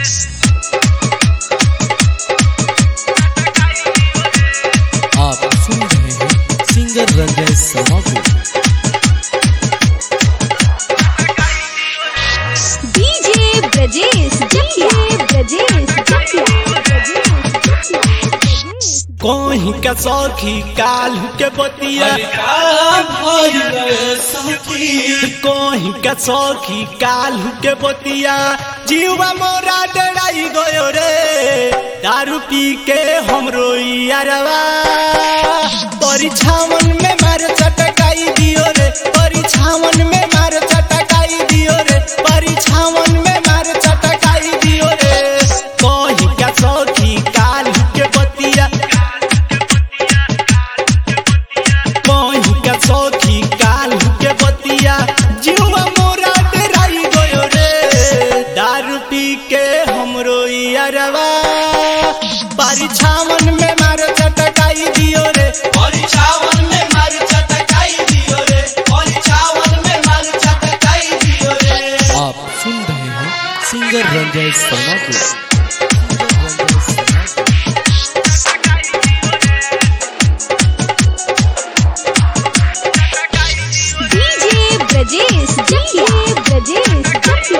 आप सुन रहे हैं सिंगर रंजय शर्मा को डीजे ब्रजेश जकिया ब्रजेश जकिया कोही का सौखी काल के बतिया कोही का सौखी काल के बतिया जीवा मोरा डराई गयो रे दारू पी के हम रोई अरवा परीक्षावन में मार चटकाई दियो रे परीक्षावन में मार चटकाई दियो रे परीक्षावन में मार चटकाई दियो रे कोही का सौखी काल के बतिया कोही का सौखी काल के बतिया जीवा मोरा डराई गयो रे दारू पी के हम रोई अरवा परीक्षावन में मार चटकाई दियो रे परीक्षावन में मार चटकाई दियो रे परीक्षावन में मार चटकाई दियो रे आप सुन रहे हैं सिंगर रंजय शर्मा को सिंगर रंजय शर्मा को। डीजे ब्रजेश जकिया ब्रजेश जकिया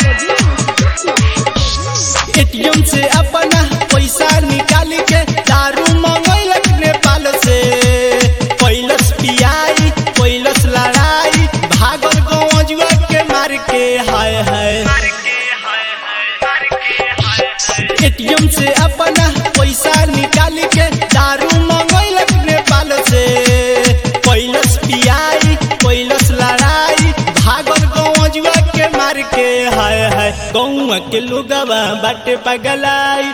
एटीएम से अपना पैसा निकाल के दारू मंगैलक नेपाल से पैलस पियाई पैलस लड़ाई भागल गौजुआ के मार के हाय हाय एटीएम से अपना पैसा निकाल के दारू मंगैलक नेपाल से पैलस पियाई पैलस लड़ाई भागल गौजुआ के मार के हाय हाय गौआ के लोगवा बाटे पगलाई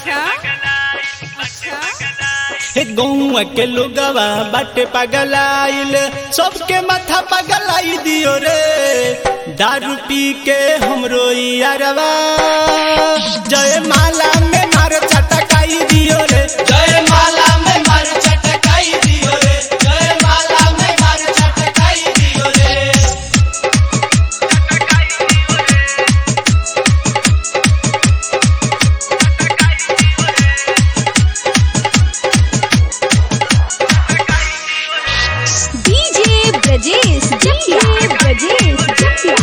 हे गौआ के लोगवा बाटे पगलाइल सबके माथा पगलाई दियो रे दारू पी के हम रोई अरवा जय माला में मार चटकाई दियो रे जय माला में मार चटकाई दियो रे जय माला में मार चटकाई दियो रे डीजे ब्रजेश जकिया ब्रजेश जकिया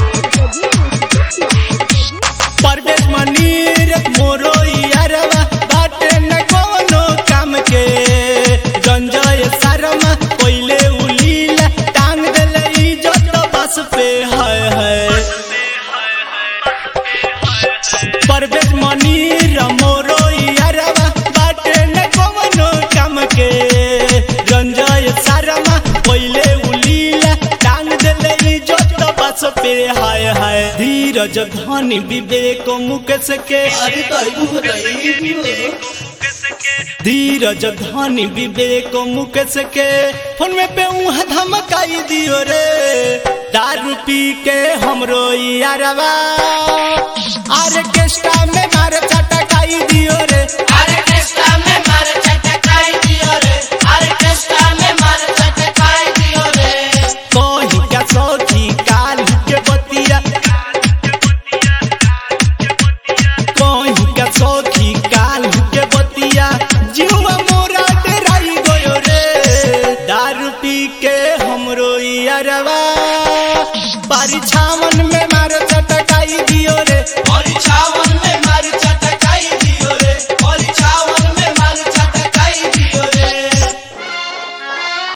परवेश मनीर मोरो यारवा बाटे न कोनो काम के गंजय शर्मा पहिले उलीला टांग देले इज्जत बस पे हाय हाय परवेश मनीर मोरो यारवा बाटे न कोनो काम के गंजय शर्मा पहिले उलीला टांग देले इज्जत बस पे हाय हाय धीरज धनी विवेक मुकेश के धीरज धनी विवेक मुकेश के फोन में पे उहाँ धमकाई दियो रे दारू पी के हम रोई अरवा आर्केस्ट्रा में